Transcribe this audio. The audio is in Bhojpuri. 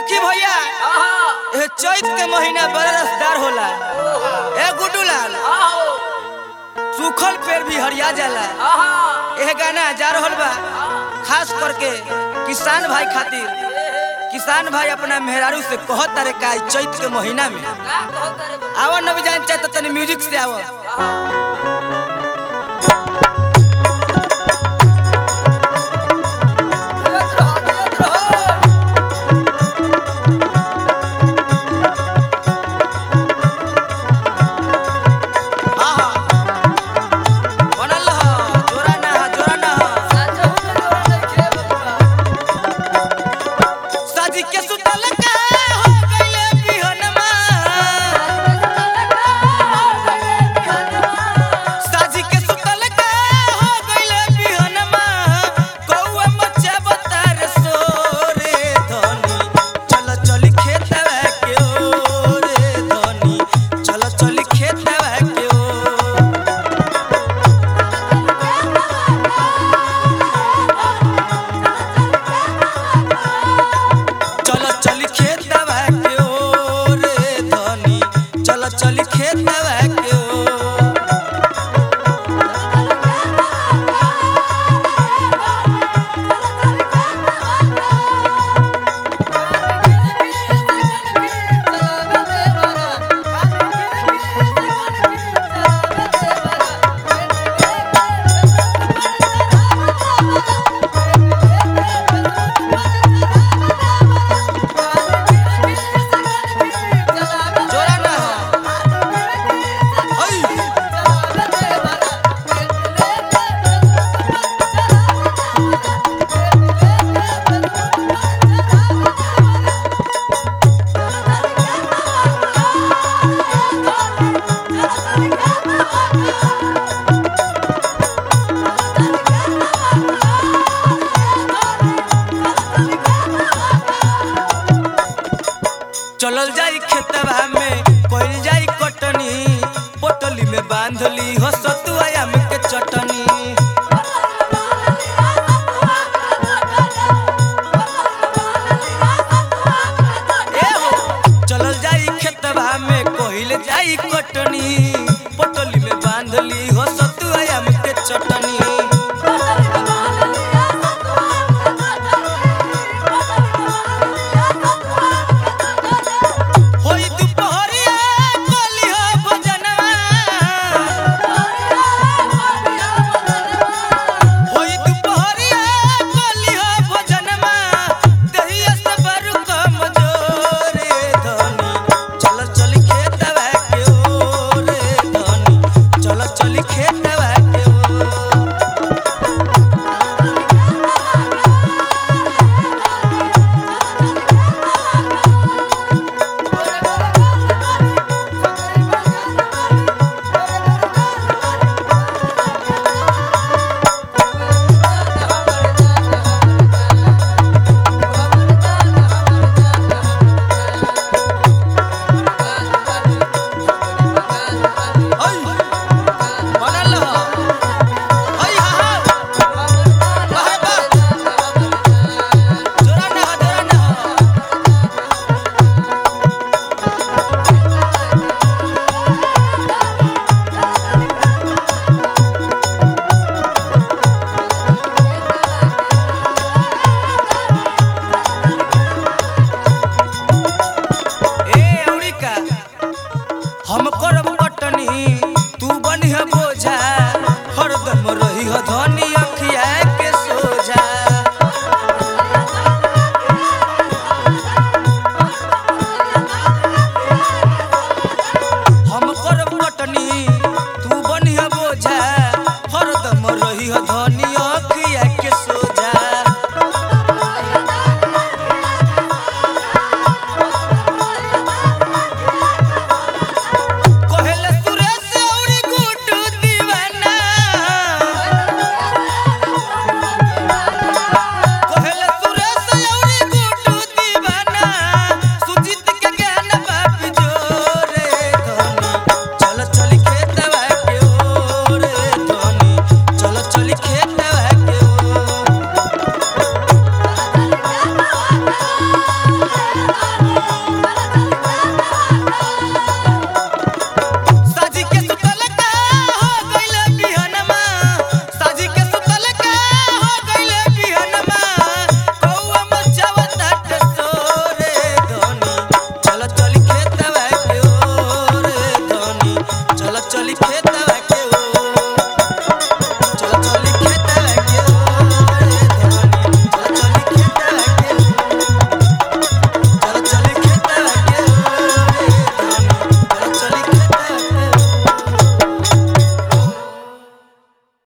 देखी भैया ए चैत के महीना बड़ा रसदार होला ए गुड्डू लाल सूखल पेड़ भी हरिया जाला एह गाना जा रहल बा खास करके किसान भाई खातिर किसान भाई अपना मेहरारू से कहत तारे का ई चैत के महीना में आवा न भी जान चाहे तो तनी म्यूजिक से आवा आहा बनल ह जोरा ना ह जोरा ना ह साजी के सुतल का हो गइले बिहनमा साजी के सुतल का हो गइले बिहनमा कौआ मचे बतार सोरे धनी चल चल खेतवा के ओरे धनी चल चल खेतवा के ओ चल चल खेत दवा के ओ रे धनी चल चल खेत दवा के ओ जोरा ना हई चलल जाई खेतवा में कोइल जाई कटनी पोटली में बांधली हो सतुआ में के चटनी ए हो चलल जाई खेतवा में कोइल जाई कटनी